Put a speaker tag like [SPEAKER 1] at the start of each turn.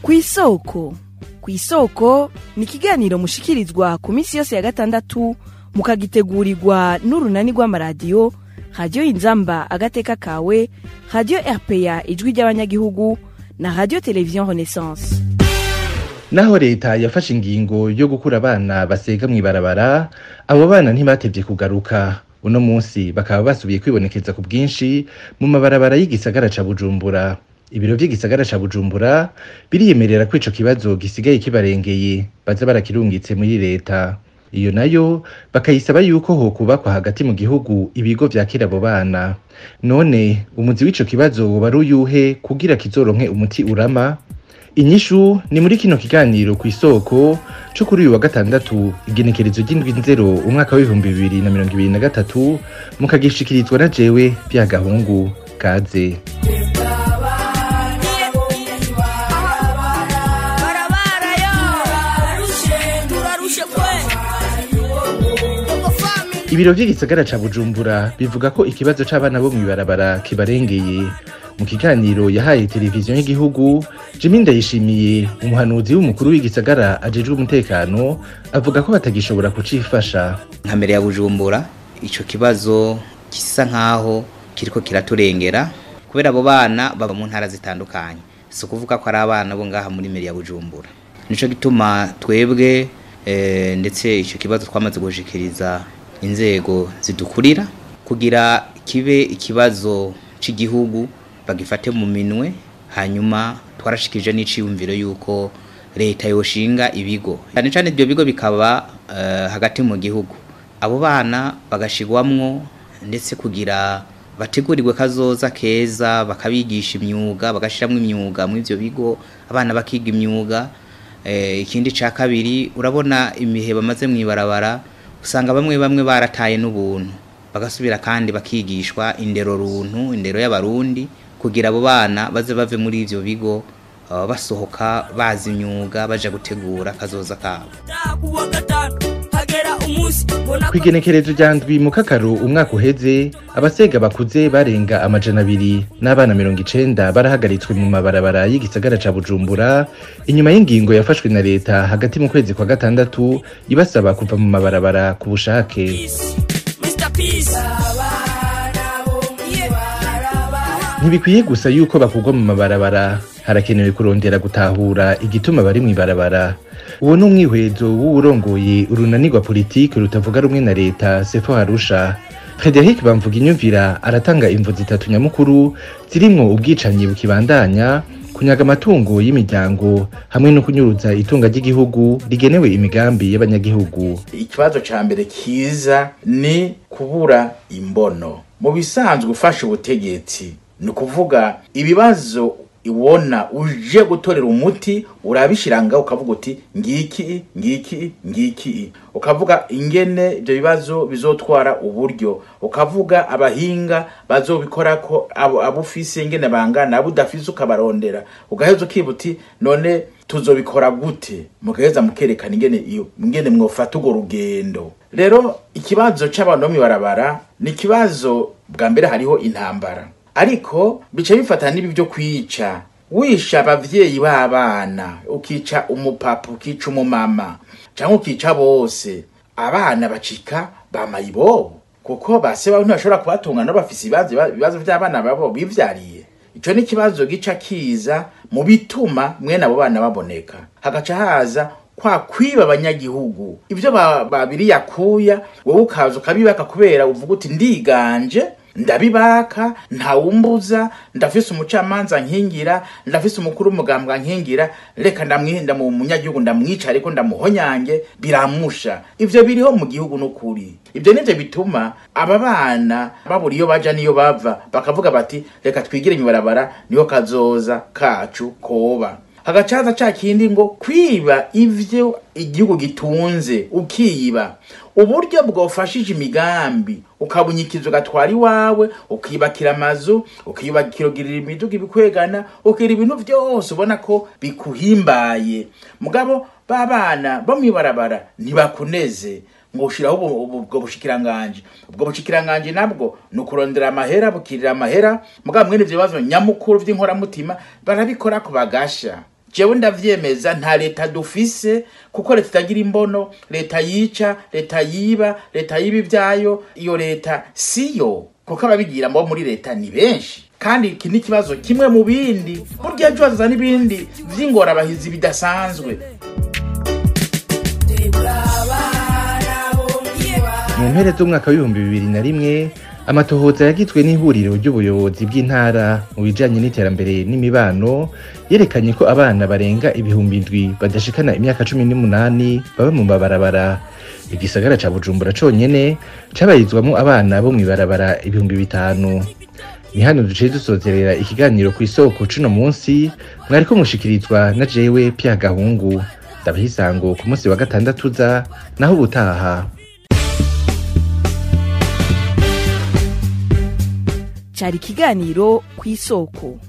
[SPEAKER 1] kw'isoko kw'isoko ni ikiganiro mushikirizwa ku minsi yose ya gatandatu mukagitegurirwa n'urunani rw'amaradiyo radiyo inzamba agateka kawe radiyo rpa ijwi ry'abanyagihugu na radiyo televiziyo renaissance
[SPEAKER 2] naho leta yafashe ingingo yo gukura abana basega mw'ibarabara abo bana ntibatevye kugaruka uno munsi bakaba basubiye kwibonekeza ku bwinshi mu mabarabara y'igisagara ca bujumbura ibiro vy'igisagara ca bujumbura biriyemerera ko ico kibazo gisigaye kibarengeye baza barakirungitse muri leta iyo nayo bakayisaba yuko hokubakwa hagati mu gihugu ibigo vyakira abo bana none umuzi w'ico kibazo woba ari uyuhe kugira kizoronke umuti urama inyishu ni muri kino kiganiro ku isoko co kuri uyu wa gatandatu igenekerezo ry'indwi nzero umwaka w'ibihumbi bibiri na mirongo ibiri na gatatu mukagishikirizwa na jewe byagahungu kaze ibiro vy'igisagara ca bujumbura bivuga ko ikibazo c'abana bo mw'ibarabara kibarengeye mu kiganiro yahaye televiziyo y'igihugu jimi ndayishimiye umuhanuzi w'umukuru w'igisagara ajejwe umutekano avuga ko batagishobora kucifasha
[SPEAKER 3] nka mbere ya bujumbura ico kibazo gisa nkaho kiriko kiraturengera kubera abo bana baba mu ntara zitandukanye si ukuvuga ko ari abana bo ngaha muri mbere ya bujumbura nico gituma twebwe eh, ndetse ico kibazo twamaze gushikiriza inzego zidukurira kugira kibe ikibazo c'igihugu bagifate mu minwe hanyuma twarashikije n'iciyumviro yuko leta yoshinga ibigo cyane cyane ibyo bigo bikaba uh, hagati mu gihugu abo bana bagashigwamwo ndetse kugira bategurirwe kazoza keza bakabigisha imyuga bagashiramwo imyuga muri ivyo bigo abana bakiga imyuga eh, ikindi ca kabiri urabona imihe bamaze mwibarabara usanga bamwe bamwe barataye n'ubuntu bagasubira kandi bakigishwa indero runtu indero y'abarundi kugira abo bana baze bave muri ivyo bigo uh, basohoka bazi imyuga baja gutegura kazoza kabo
[SPEAKER 2] kw'igenekerezo rya ndwi mu kakaro umwaka uheze abasega bakuze barenga amajana abiri n'abana mirongo icenda barahagaritswe mu mabarabara y'igisagara ca bujumbura inyuma y'ingingo yafashwe na leta hagati mu kwezi kwa gatandatu ibasaba kuva mu mabarabara ku bushake ntibikwiye gusa yuko bakugwa mu mabarabara harakenewe kurondera gutahura igituma bari mw'ibarabara uwo ni umwihwezo w'uwurongoye urunanirwa politiki rutavuga rumwe na leta sefo harusha frederic bamvuga inyumvira aratanga imvo zitatu nyamukuru zirimwo ubwicanyi bukibandanya kunyaga amatungo y'imiryango hamwe no kunyuruza itunga ry'igihugu rigenewe imigambi y'abanyagihugu
[SPEAKER 4] ikibazo ca mbere kiza ni kubura imbono mu bisanzwe ufashe ubutegetsi ni ukuvuga ibibazo ibona uje gutorera umuti urabishiranga ukavuga uti ngiki ngiki ngiki ukavuga ingene ibyo bibazo bizotwara uburyo ukavuga abahinga bazobikora ko abo ufise ingene bangana abo udafise ukabarondera ugaheza ukiba uti none tuzobikora gute mugaheza mukerekana ingene iyo ingene mwofata urwo rugendo rero ikibazo c'abantu bo mw'ibarabara ni ikibazo bwa mbere hariho intambara ariko bica bifata n'ibi byo kwica wisha abavyeyi b'abana ukica umupapa ukica umumama cyangwa ukica bose abana bacika bamayibobo kuko base bawe ntibashobora kubatungana bafise ibibazo ibibazo vy'abana babo bivyariye ico ni ikibazo gica kiza mu bituma mwene abo bana baboneka hagaca haza kwa kwiba abanyagihugu ivyo babiri yakuya wowe ukaza ukabibaka kubera uvuga uti ndiganje ndabibaka ntawumbuza ndafise umucamanza nkingira ndafise umukuru w'umugambwa nkingira reka ndamwihinda mu munyagihugu ndamwica ariko ndamuhonyange biramusha ivyo biriho mu gihugu n'ukuri ivyo nivyo bituma aba bana babura iyo baja niyo bava bakavuga bati reka twigire imibarabara niyo kazoza kacu koba hagacaza ca kindi ngo kwiba ivyo igihugu gitunze ukiba uburyo bwofashije imigambi ukabunyikiza ugatwara iwawe ukiyubakira amazu ukiyubakira ugirira imiduga ibikwegana ugira ibintu vyose ubona ko bikuhimbaye mugabo babana bo mwibarabara ntibakuneze ngo ushiraho ubwo bushikiranganje ubwo bushikiranganje nabwo ni ukurondera amahera bukirira amahera mugabo mwene ivyo bibazo nyamukuru vy'inkoramutima barabikora ku bagasha jewe ndavyemeza nta leta dufise kuko leta itagira imbono leta yica leta yiba leta yiba ivyayo iyo leta siyo kuko ababigira bo muri leta ni benshi kandi iki ni ikibazo kimwe mu bindi burya ejo hazaza n'ibindi vy'ingorabahizi bidasanzwe
[SPEAKER 2] mu mpera z'umwaka w'ibihumbi bibiri na rimwe amatohoza yagizwe n'ihuriro ry'ubuyobozi bw'intara mu bijanye n'iterambere n'imibano yerekanye ko abana barenga ibihumbi indwi badashikana imyaka cumi n'umunani baba mu mabarabara igisagara ca bujumbura conyene cabarizwamwo abana bo mw'ibarabara ibihumbi bitanu ni hano duciye dusozerera ikiganiro ku isoko cuno munsi mwariko mushikirizwa na jewe pya gahungu ndabaha isango ku munsi wa gatandatu uza naho ubutaha
[SPEAKER 1] cyari ikiganiro ku isoko